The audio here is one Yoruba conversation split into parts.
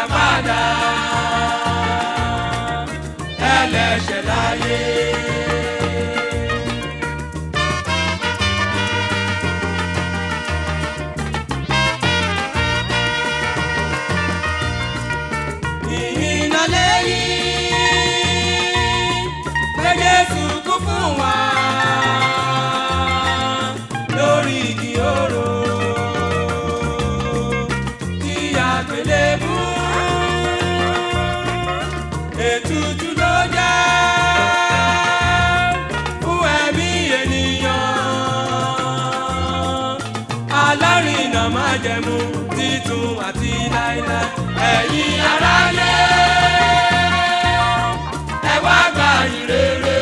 ìràpadà ẹlẹ́ṣẹ̀ láyé. ìhìnà lẹ́yìn pé Jésù kú fún wa lórí igi oró tí àgbélébú ètùtù ló jẹ́ fún ẹ̀mí ènìyàn alárinà májẹ̀mú títun àti láíláí ẹ̀yin aráyé ẹ wá gba ìrere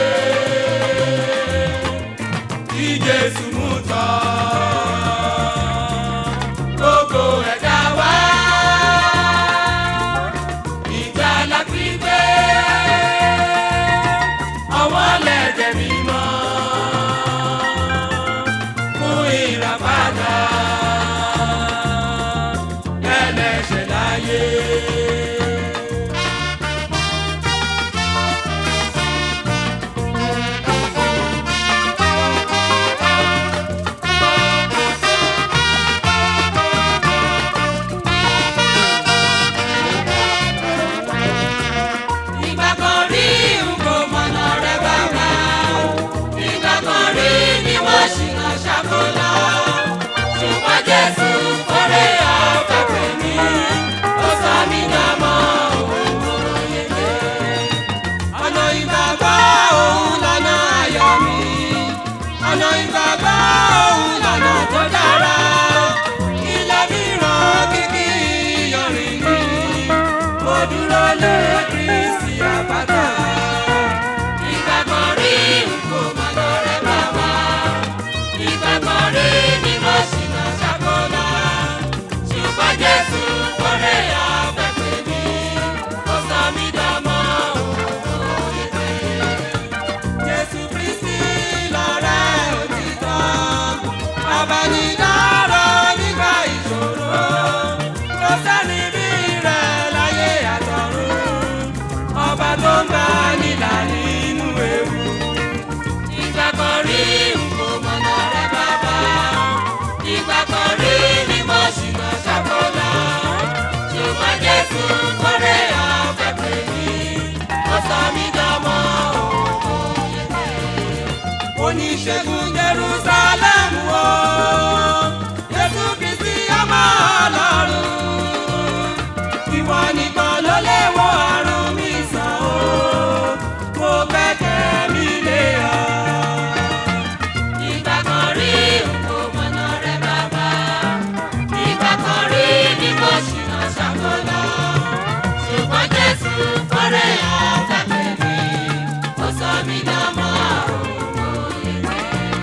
tí Jésù mú tọ́ gbogbo ẹ̀dá wá ìgbàlà pípé ọwọ́ lẹ́jẹ̀ mímọ́ fún ìràpadà ẹlẹ́ṣẹ̀ láyé. Ìgbà kan rí n kò mọ̀nà rẹ̀ bàbá. Ìgbà kan rí ni wọ́n ṣìnà ṣàkólá. Ṣùgbọ́n Jésù kórè ọ̀fẹ́ pè mí. Ó sọ mí dàmọ́ òun yege. Ọ̀nà ìgbàgbọ́ òun lọ́nà ayọ̀ mi. Ọ̀nà ìgbàgbọ́ òun lọ́nà tó dára. Ilé mìíràn kìkì yọrin ni. Mo dúró lé Kristi àbátà. Ìgbà kan rí n kò mọ̀nà rẹ̀ bàbá. Ìgbà kan rí ni mo ṣìnà ṣàkólá. Ṣùgbọ́n Jésù kórè ọ̀fẹ́ pè mí. Ó sọ mí dọ́mọ òun yege. Jésù Kristi lọ̀rẹ́ òtítọ́. Abanidáró nígbà ìṣòro. Kò sẹ́ni bí rẹ̀ láyé àtọ̀run. Ọba tó ń bá nílà nínú ewu. Ìgbà kan rí n kò mọ̀nà rẹ̀ bàbá. Ìgbà kan rí ni mo ṣìnà ṣàkólá. Ṣùgbọ́n Jésù kórè ọ̀fẹ́ pè mí. Ó sọ mí dọ́mọ òun yege oníṣègùn jerusalem wo jésù kristi ọmọ ọlọ́run ìwọ nìkan ló lè wo àrùn mi sàn o mo gbẹ́kẹ̀ mi lé ọ. ìgbà kan rí n kò mọ̀nà rẹ̀ bàbá ìgbà kan rí ni mo ṣìnà ṣàkólá ṣùgbọ́n jésù kórè ọ̀fẹ́ pè mí ó sọ mí dánmọ́ òun yege.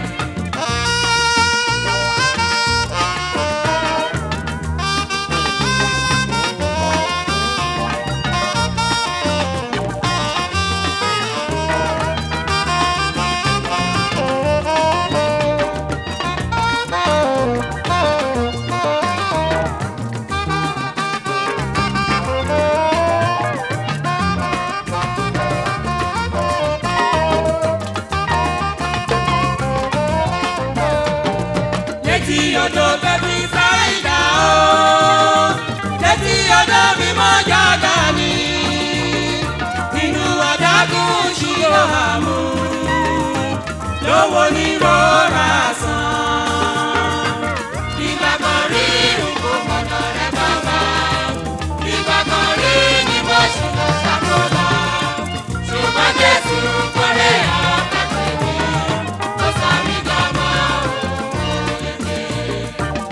létí odò bẹ́bí sáìdá o létí odò mímọ́ jága ni inú adágún ṣírò àmú lówó ní rọra sàn. ìgbà kan rí nǹkó mọ̀nà rẹ̀ bàbá ìgbà kan rí ni mo ṣìnà ṣàkólá ṣùgbọ́n Jésù kórè ọ̀fẹ́ pè mí ó sọ mí dọ́mọ òun yege.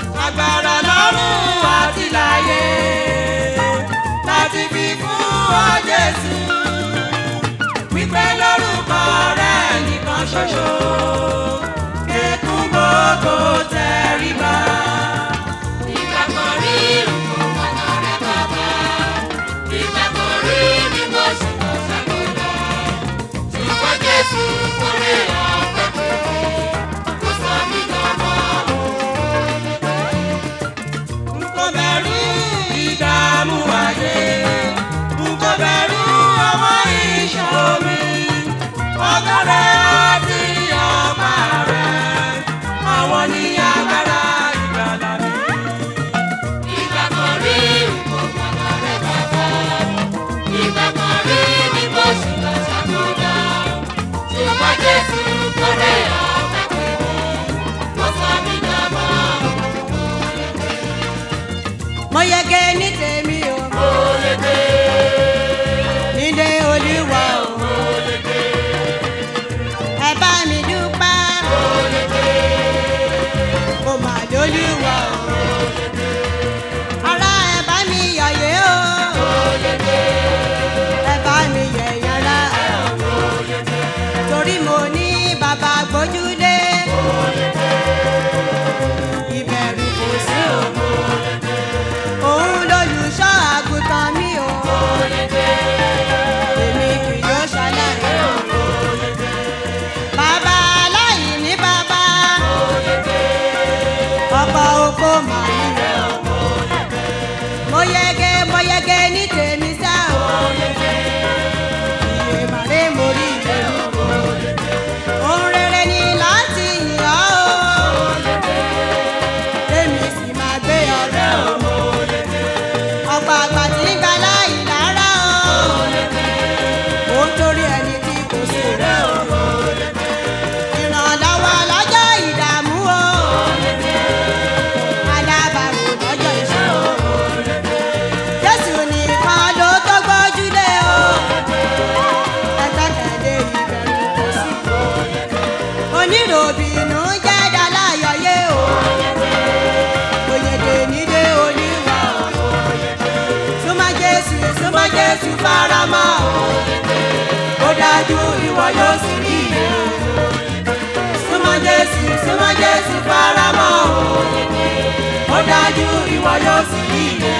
súnmọ́ jésù faramọ́ ó dájú ìwọ yóò sì rí iye súnmọ́ jésù súnmọ́ jésù faramọ́ ó dájú ìwọ yóò sì rí iye.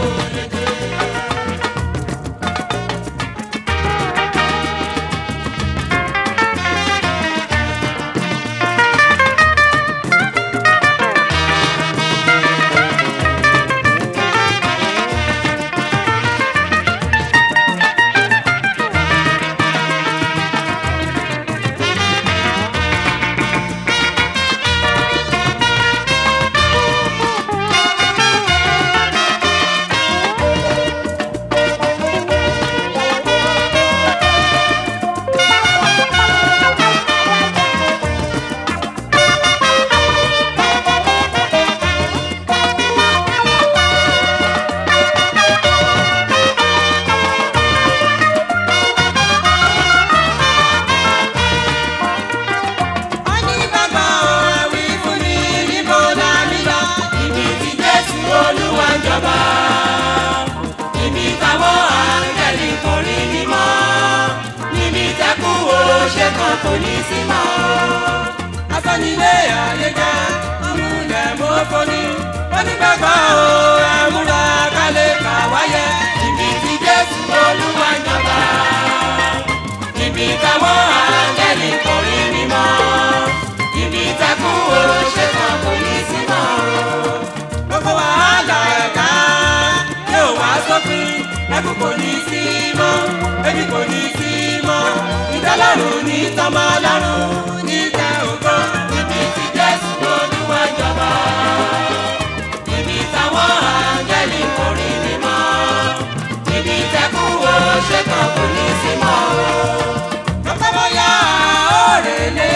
onígbàgbọ́ ẹ̀wí fún mi níbo la mi lọ. ibi tí jésù olúwa ń jọba. ibi táwọn áńgẹ́lì kò rí mímọ́. níbi tẹ́kù òṣè kan kò ní sí mọ́. afẹ́nilé ayé jẹ́ ọmúlẹ̀ mọ́fọ́ ni. onígbàgbọ́ ẹ̀múra kálẹ̀ kà wáyé. ibi tí jésù olúwa ń jọba. ibi táwọn áńgẹ́lì kò rí mímọ́ ibi tẹ́kù ṣe kan kò ní sí mọ́. gbogbo wàhálà ẹ̀ka yóò wá sópin ẹkú kò ní sí mọ́ ebi kò ní sí mọ́ ìtẹ́lọ́rùn ní tọ́mọ lọ́rùn ní tẹ ògo ibi tí jésù olúwa jọba. ibi táwọn áńgẹ́lì kò rí mímọ́ ibi tẹ́kù ṣe kan kò ní sí mọ́. Bàbá bóyá òrèlé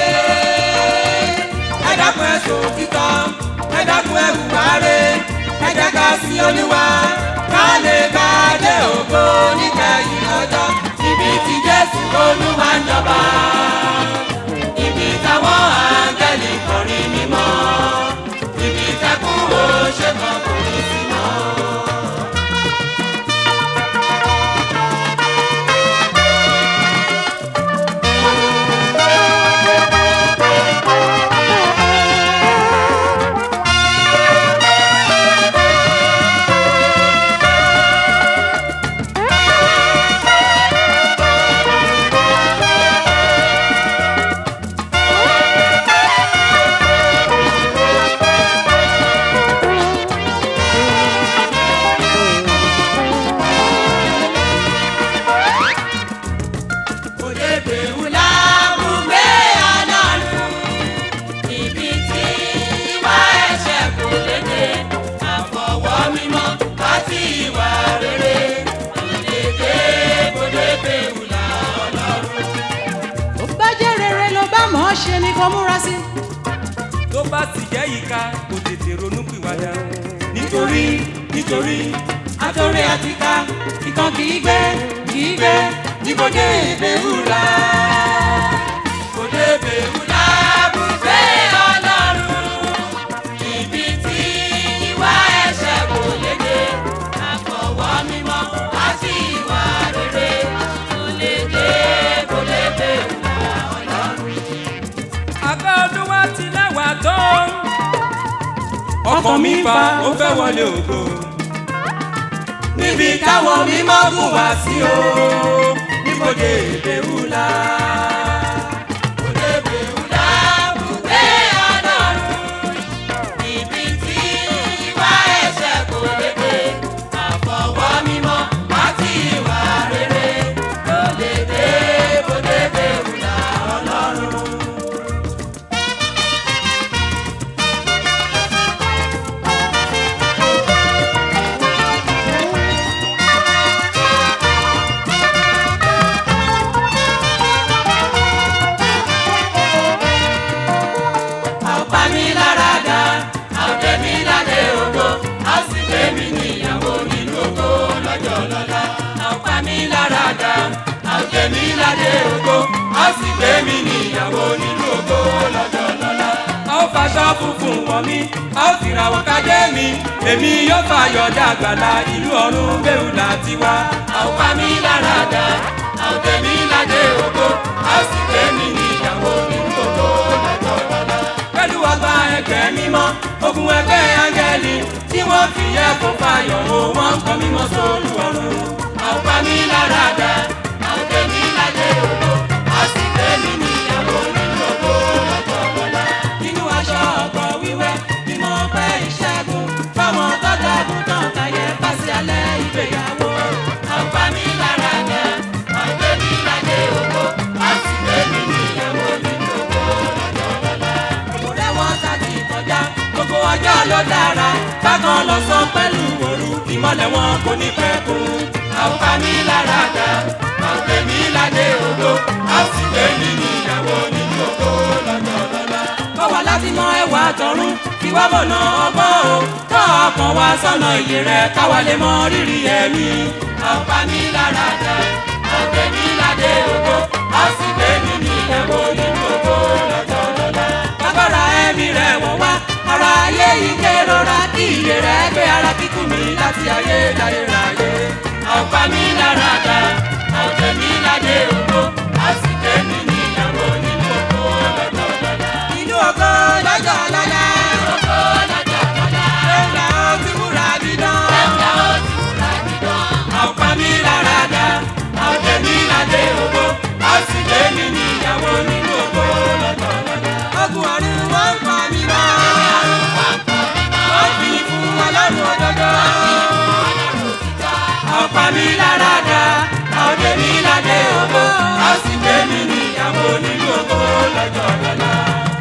ẹ dákun ẹ sọ òtítọ́ ẹ dákun ẹ hùwà rẹ̀ ẹ jẹ́ ká sí olúwa ká lè bá a dé ògo níkẹyìn ọjọ́ ibi tí jésù olúwa ń jọba ibi táwọn áńgẹ́lì kọrin mímọ́ ibi tẹ́kùn ó ṣe kan kò ní sí mọ́. Òdebè wùlá bùgbé ọlọ́run. Ibi tí ìwà ẹ̀ṣẹ̀ kò léde. Àfọwọ́ mímọ́ àti ìwà rere. Òdebè òdebè wùlá ọlọ́run. ó bá jẹ́ rere ló bá mọ̀ ọ́ ṣe ni kò múra sí. Tó bá sì jẹ́ ìka kò tètè ronú pìwàdà. Nítorí nítorí àtọ̀rẹ́ àtìká ìkan kì í gbé kì í gbé níbodè ìbéwùlà. Òdebè wùlá bùgbé ọlọ́run. Ibi tí ìwà ẹ̀ṣẹ̀ kò léde. Àfọwọ́ mímọ́ àti ìwà rere. Kò léde kò léde wùlá ọlọ́run. abẹ́ olúwa ti lẹ́wà tó. ọkàn mi fa ó fẹ́ wọlé ògo. níbi táwọn mímọ́ gùn wá sí o níbodè ìbéwùlà. Òde ìbéwùlà bùgbé ọlọ́run. Ibi tí ìwà ẹ̀ṣẹ̀ kò léde. Àfọwọ́ mímọ́ àti ìwà rere. Òde dé bòde ìbéwùlà ọlọ́run. ọ̀pá mi lára dá àwòdé mi ládé ògo a sì gbé mi níyàwó nínú ògo lọ́jọ́ lọ́la. ọ̀pá mi lára dá àwòdé mi ládé ògo a sì gbé mi níyàwó nínú ògo lọ́jọ́ lọ́la. a ó fàṣọ funfun wọ̀ mí a ó fìràwọ̀ kájé mi èmi yóò fàyọ̀ dàgbàlá ìlú ọ̀run bẹ́ẹ̀ láti wá. a ó pa mí lára dá a ó tẹ̀ mí ládé ògo a ó sì gbé mi níyàwó nínú ògo lọ́jọ́ lọ́la. pẹ̀lú ọgbà ẹgbẹ́ mímọ́ ogun ẹgbẹ́ áńgẹ́lì tí wọ́n fi yẹ kó fàyọ̀ o wọ́n ń kọ́ mímọ́ sólù ọ̀run. a ó pa mí lára dá a ó tẹ̀ mí ládé ògo a ó sì gbé mi níyàwó nínú ògo lọ́jọ́ lọ́la. nínú aṣọ ọ̀gbọ̀ wíwẹ́ ni mo pẹ́ ìṣẹ́gun fáwọn tọ́jà àgùntàn tayẹ pàṣẹ alẹ́ ìgbéyàwó. a ó pa mí lára dá a ó tẹ̀ mí ládé ògo a ó sì gbé mi níyàwó nínú ògo lọ́jọ́ lọ́la. òrẹ́ wọn ṣáàtì kọjá gbogbo ọjọ́ ló dára bákan lọ sọ pẹ̀lú òru ìmọ̀lẹ̀ wọn kò ní pẹ́ kú. a ó pa mí lára dá a ó tẹ̀ mí ládé ògo a ó sì gbé mi níyàwó nínú ògo lọ́jọ́ lọ́la. kọ́ wa láti mọ ẹwà tọ̀run kí wá mọ̀nà ọgbọ́n o tọ́ ọkàn wa sọ́nà iye rẹ̀ káwa lè mọ rírì ẹ̀mí. a ó pa mí lára dá a ó tẹ̀ mí ládé ògo a ó sì gbé mi níyàwó nínú ògo lọ́jọ́ lọ́la. agbára ẹ̀mí rẹ̀ wọ̀ wá ara ayé yìí kérora kí iye rẹ̀ gbé ara kíkú mi láti ayé dáyé ráyé. a ó pa mí lára dá a ó tẹ̀ mí ládé ògo a ó sì gbé mi níyàwó nínú ògo lọ́jọ́ lọ́la. inú ògo lọ́jọ́ lọ́la. ògo lọ́jọ́ lọ́la. ẹ̀ka ó ti múra dídán. ẹ̀ka ó ti múra dídán. a ó pa mí lára dá a ó tẹ̀ mí ládé ògo a ó sì gbé mi níyàwó nínú ògo lọ́jọ́ lọ́la. ogun ọ̀run wọ́n ń pa mí mọ́. wọ́n fi fún ọlọ́run òdodo. a ó pa mí lára dá a ó tẹ̀ mí ládé ògo a ó sì gbé mi níyàwó nínú ògo lọ́jọ́ lọ́la.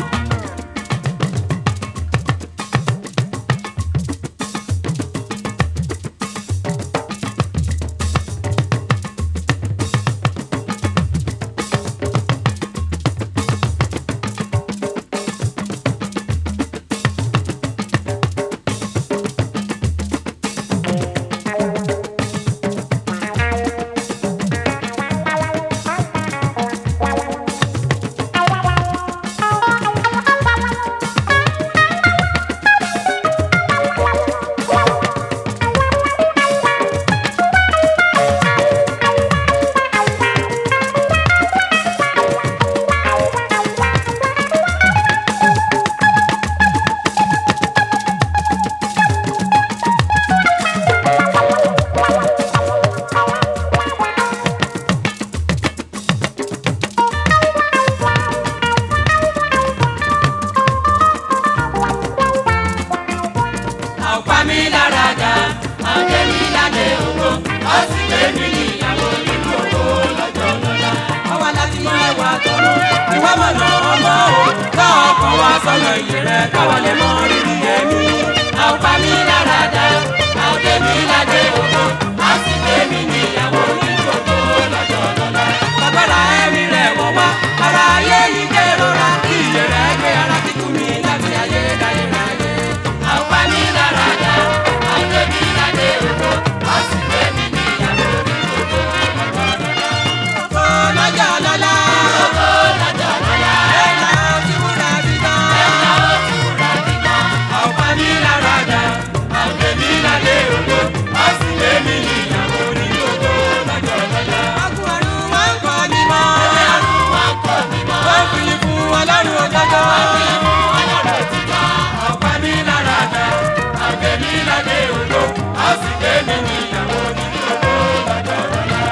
a ó pa mí lára dá a ó gbé mi ládé ògo a ó sì gbé mi níyàwó nínú ògo lọ́jọ́ lọ́la. àwa láti mọ ẹwà tọ̀run ìwà mọ̀nà ọmọ o ká ọkàn wa sọ́nà iye rẹ̀ káwa lè mọ rírì ẹ̀mí. a ó pa mí lára dá a ó gbé mi ládé ògo a ó sì gbé mi níyàwó nínú ògo lọ́jọ́ lọ́la. bàbára ẹ̀mí rẹ̀ wọ̀ wá ara ayé yìí kérora kí iye rẹ̀ gbé ara kíkú mi láti ayé dáyé ráyé. a ó pa mí lára dá a ó gbé mi ládé ògo a ó sì gbé mi níyàwó nínú ògo lọ́jọ́ lọ́la. ògo lọ́jọ́ lọ́la. ògo lọ́jọ́ lọ́la. ẹ̀ka ó ti múra dídán. ẹ̀ka ó ti múra dídán. a ó pa mí lára dá a ó gbé mi ládé ògo a ó sì gbé mi níyàwó nínú ògo lọ́jọ́ lọ́la. ọkùnrin ọ̀run wọn ń kọ́ ni mọ́. ọ̀run wọn ń kọ́ ni mọ́. wọ́n fi fún ọlọ́run òdodo. wọ́n fi fún ọlọ́run òtítọ́. a ó pa mí lára dá a ó gbé mi ládé ògo a ó sì gbé mi níyàwó nínú ògo lọ́jọ́ lọ́la.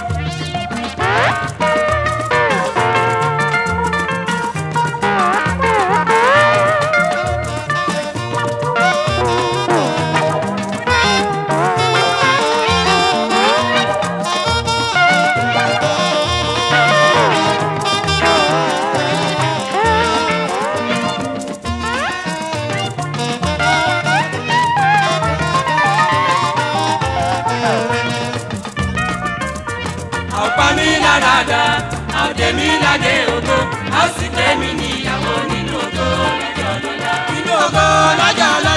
a ó pa mí lára dá a ó dé mi ládé ògo a ó sì gbé mi níyàwó nínú ògo lọ́jọ́ lọ́la. nínú ògo lọ́jọ́ lọ́la.